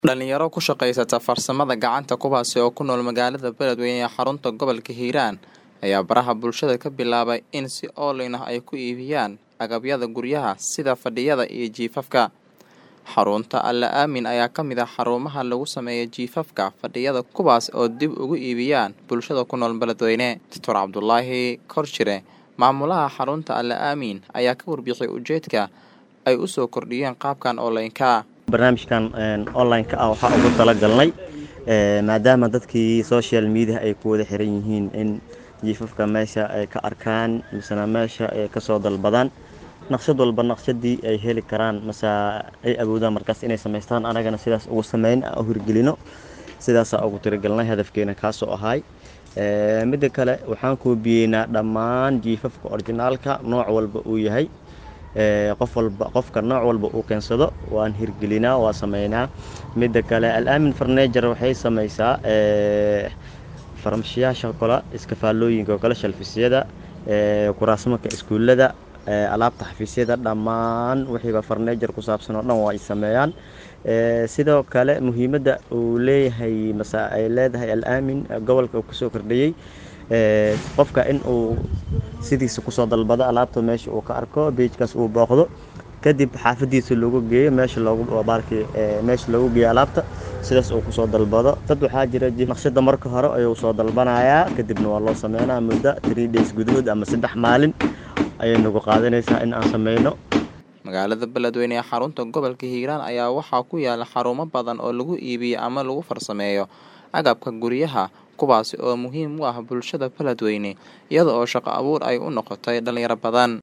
Dhalinyaro ku shaqaysata farsamada gacanta kuwaasi oo ku nool magaalada Beledweyne ee xarunta gobolka Hiiraan ayaa baraha bulshada ka bilaabay in si online ah ay ku iibiyaan agabyada guryaha sida fadhiyada iyo jiifafka. Xarunta Alle Aamin ayaa ka mid ah xarumaha lagu sameeyo jiifafka fadhiyada kuwaas oo dib ugu iibiyaan bulshada ku nool Beledweyne. Dr Cabdulaahi Korshire maamulaha xarunta Alle Aamin ayaa ka warbixiyay ujeedka ay u soo kordhiyeen qaabkan online-ka. barnaamijkan online-ka ah waxaa ugu talagalnay maadaama dadkii social media ay ku wada xiran yihiin in jiifafka meesha ay ka arkaan misena meesha ay kasoo dalbadaan naqshad walba naqshadii ay heli karaan mase ay awoodaan markaas inay samaystaan anagana sidaas ugu sameyn u hirgelino sidaasaa ugu tiragalnay hadafkeena kaasoo ahay midda kale waxaan koobiyeynaa dhammaan jiifafka orginaalka nooc walba uu yahay qof walba qofka nooc walba uu keensado waan hirgelinaa waa sameynaa midda kale alaamin farneejar waxay sameysaa farmashiyaasha kale iskafaalooyinka oo kale shalfisyada kuraasmanka iskuullada alaabta xafiisyada dhammaan wixiiba farneejar ku saabsan oo dhan waa ay sameeyaan sidoo kale muhiimadda uu leeyahay mase ay leedahay alaamin gobolka uu kusoo kordhiyey qofka in uu sidiisa kusoo dalbado alaabta meesha uu ka arko beejkaas uu booqdo kadib xaafadiisa loogu geeyo meesha loogu baarki meesha loogu geeyo alaabta sidaas uu kusoo dalbado dad waxaa jira naqshada marka hore ayuu soo dalbanayaa kadibna waa loo sameynaa muddo three days gudahood ama saddex maalin ayay nagu qaadanaysaa in aan sameyno magaalada beledweyne ee xarunta gobolka hiiraan ayaa waxaa ku yaala xarumo badan oo lagu iibiyo ama lagu farsameeyo agabka guryaha kuwaasi oo muhiim u ah bulshada beledweyne iyada oo shaqo abuur ay u noqotay dhalinyaro badan